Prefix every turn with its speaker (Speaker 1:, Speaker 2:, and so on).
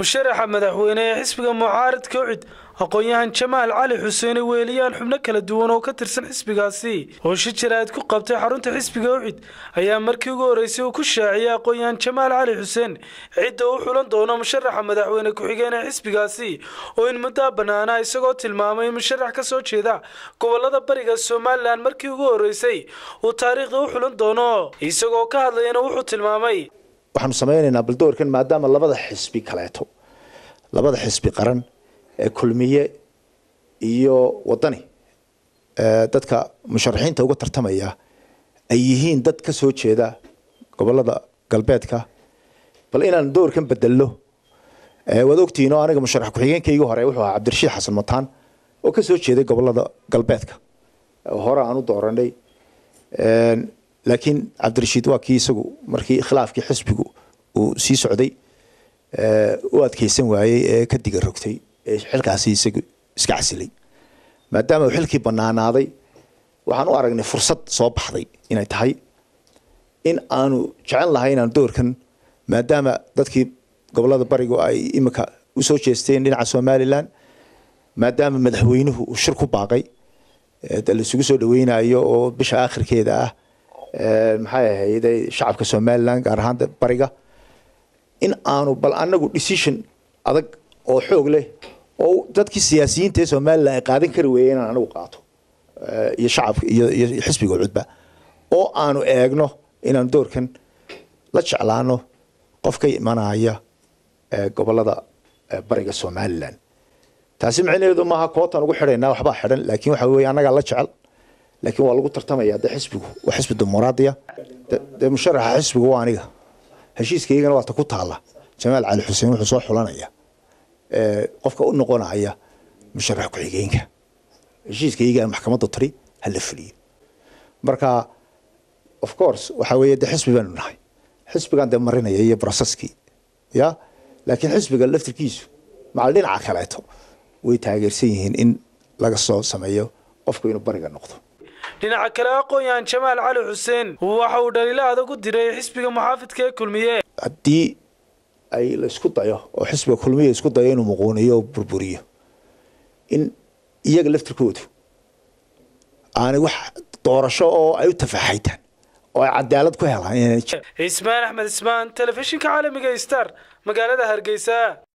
Speaker 1: musharaxa madaxweyne ee xisbiga mucaaradka ucid aqoon-yahan jamaal cali xuseene weeliyaan xubno kala duwan oo ka tirsan xisbigaasi oo shi jaraad ku qabtay xarunta xisbiga ucid ayaa markii ugu horreysay uu ku shaaciyay aqoon-yahan jamaal cali xuseen cidda u xulan doono musharaxa madaxweyne ku-xigeen ee xisbigaasi oo in muddaa bannaanaa isagoo tilmaamay in musharax ka soo jeeda gobolada bariga somalilan markii ugu horreysay uu taariikhda u xulan doono isagoo ka hadlayana wuxuu tilmaamay
Speaker 2: waxaanu samaynaynaa baldoorkan maadaama labada xisbi kaleeto labada xisbi qaran ee kulmiye iyo wadani dadka musharaxiinta uga tartamaya ay yihiin dad ka soo jeeda gobolada galbeedka bal inaan doorkan bedelno waad ogtihiin oo aniga musharax ku-xigeenkaygii hore wuxuu ahaa cabdirashiid xasan mataan oo ka soo jeeday gobolada galbeedka hore aan u dooranay laakiin cabdirashiid waa kii isagu markii khilaafkii xisbigu uu sii socday u adkeysan waayey ee ka diga rogtay ee xilkaasi isagu iska casilay maadaama uu xilkii banaanaaday waxaan u aragnay fursad soo baxday inay tahay in aanu jecel lahay inaan doorkan maadaama dadkii gobolada barigu ay imika usoo jeesteen dhinaca somalilan maadaama madaxweynuhu uu shir ku baaqay laisugu soo dhaweynayo oo bisha aakhirkeeda ah maxay ahayd shacabka somalilan gaar ahaan bariga in aanu bal anagu decision adag oo xoog leh oo dadkii siyaasiyiinta ee somalilan ay qaadan kari weeye inaan anagu qaato iyo shacabka iyo xisbiga cudba oo aanu eegno inaanu doorkan la jeclaano qof ka imanaya gobolada bariga somalilan taasi micnaheedu maaha kootan ugu xidhaynaa waxbaa xidhan laakiin waxa weye annagaa la jecel laakiin waa lagu tartamaya de xisbigu waa xisbi dimuqraadiya dee musharaxa xisbigu waa aniga heshiiskaygana waata ku taala jamaal cali xuseen wuxuu soo xulanaya qofka u noqonaya musharax ku-xigeenka heshiiskaygaan maxkamadda tiri ha la fuliyo marka of course waxa weeye de xisbi baanu nahay xisbigan dee marinaya iyo broseskii ya laakiin xisbiga laftirkiisu macal dhinaca kaleeto way taageersan yihiin in laga soo sameeyo qofku inuu bariga noqdo
Speaker 1: dhinaca kale aqoon-yahan jamaal cali xuseen waxa uu dhaliilo adag u diray xisbiga muxaafidka ee kulmiye
Speaker 2: haddii ay la isku dayo oo xisbiga kulmiye isku dayo inuu muquuniyo oo burburiyo in iyaga laftirkoodu aanay wax doorasho oo ay u tafaaxaytaan oo ay cadaalad ku helaan
Speaker 1: ismaan axmed ismaan telefishinka caalamiga star magaalada hargeysa